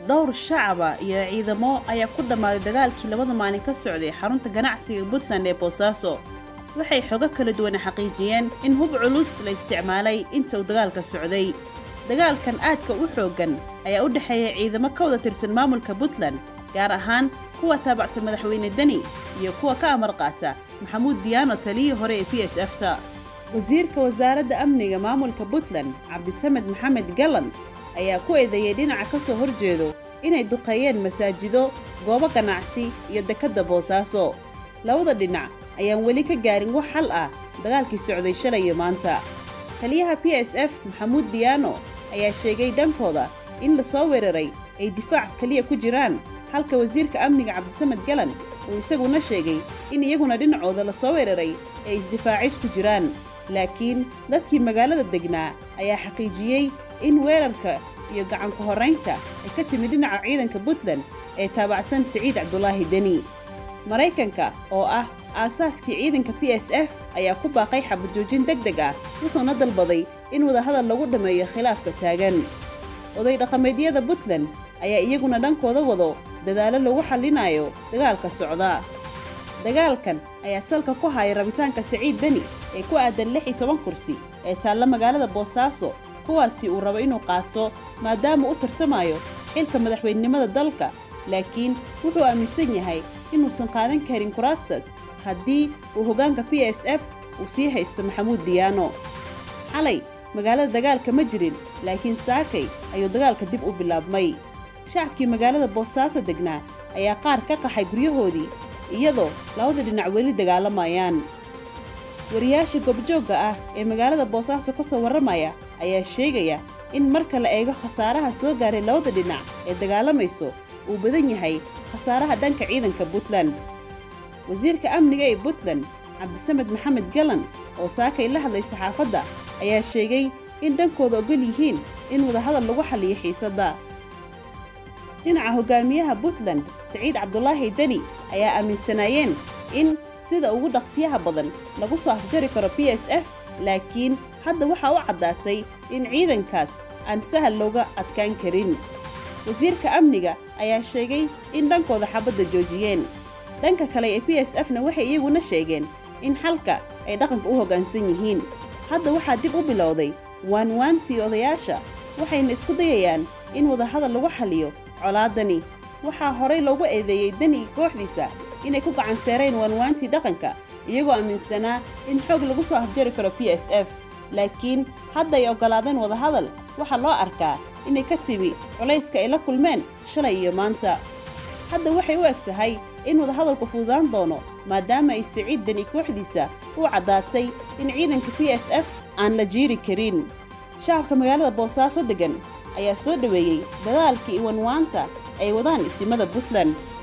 dhowr shacaba iyo ciidamo ayaa ku dhammaaday dagaalkii labada maalin ka socday xarunta ganacsiga puntland ee boosaaso waxay xogo kala duwana xaqiijiyeen in hub culus la isticmaalay inta uu dagaalka socday dagaalkan aadka u xooggan ayaa u dhexeeya ciidamo ka wada tirsan maamulka puntland gaar ahaan kuwa taabacsan madaxweyne deni iyo kuwa ka amar qaata maxamuud diyaano taliyii hore ee p s f ta wasiirka wasaaradda amniga maamulka puntland cabdisamed maxamed gallan ayaa ku eedeeyey dhinaca ka soo horjeedo inay duqeeyeen masaajido goobo ganacsi iyo dekedda boosaaso labada dhinac ayaan weli ka gaarin wax xal ah dagaalkii socday shalay iyo maanta taliyaha p s f maxamuud diyaano ayaa sheegay dhankooda in la soo weeraray ay difaac keliya ku jiraan halka wasiirka amniga cabdisamed galan uu isaguna sheegay in iyaguna dhinacooda la soo weeraray ay isdifaacis ku jiraan laakiin dadkii magaalada degnaa ayaa xaqiijiyey in weerarka iyo gacanku horraynta ay ka timid dhinaca ciidanka puntland ee taabacsan siciid cabdulaahi deni maraykanka oo ah aasaaskii ciidanka p s f ayaa ku baaqay xabajoojin deg deg ah wuxuuna dalbaday in wadahadal lagu dhammeeyo khilaafka taagan oday dhaqameedyada puntland ayaa iyaguna dhankooda wado dadaallo lagu xallinayo dagaalka socda dagaalkan ayaa salka ku haya rabitaanka siciid deni ee ku aadan lix iyo toban kursi ee taalla magaalada boosaaso kuwaasi uu rabo inuu qaato maadaama u tartamayo xilka madaxweynenimada dalka laakiin wuxuu aaminsan yahay inuusan qaadan karin kuraastas haddii uu hoggaanka p s f uu sii haysto maxamuud diyaano xalay magaalada dagaalka ma jirin laakiin saakay ayuu dagaalka dib u bilaabmay shacabkii magaalada boosaaso degnaa ayaa qaar ka qaxay guryahoodii iyadoo labada dhinac weli dagaalamayaan wariyaasha goobjoogga ah ee magaalada boosaaso ka soo warramaya ayaa sheegaya in marka la eego khasaaraha soo gaaray labada dhinac ee dagaalamayso uu badan yahay khasaaraha dhanka ciidanka puntland wasiirka amniga ee puntland cabdisamed maxamed galan oo saakay la hadlay saxaafadda ayaa sheegay in dhankooda ogol yihiin in wadahadal lagu xalliyo xiisadda dhinaca hogaamiyaha puntland siciid cabdulaahi deni ayaa aaminsanaayeen in sida ugu dhaqsiyaha badan lagu soo afjari karo p s f laakiin hadda waxaa u caddaatay in ciidankaas aan sahal looga adkaan karin wasiirka amniga ayaa sheegay in dhankooda xabadda joojiyeen dhanka kale ee p s f na waxay iyaguna sheegeen in xalka ay dhaqanka u hoggaansan yihiin hadda waxaa dib u bilowday waanwaantii odayaasha waxayna isku dayayaan in wadahadal lagu xalliyo colaadani waxaa horay loogu eedeeyey deni kooxdiisa inay ku gacanseereen waanwaantii dhaqanka iyagoo aaminsanaa in xoog lagu soo afjari karo p s f laakiin hadda ay oggolaadeen wadahadal waxaa loo arkaa inay ka timi culayska ay la kulmeen shalay iyo maanta hadda waxay u eg tahay in wadahadalku fududaan doono maadaama ay siciid deni kooxdiisa u caddaatay in ciidanka p s f aan la jiiri karin shacabka magaalada boosaaso deggan ayaa soo dhoweeyey dadaalkii iwanwaanta ay wadaan isimada puntland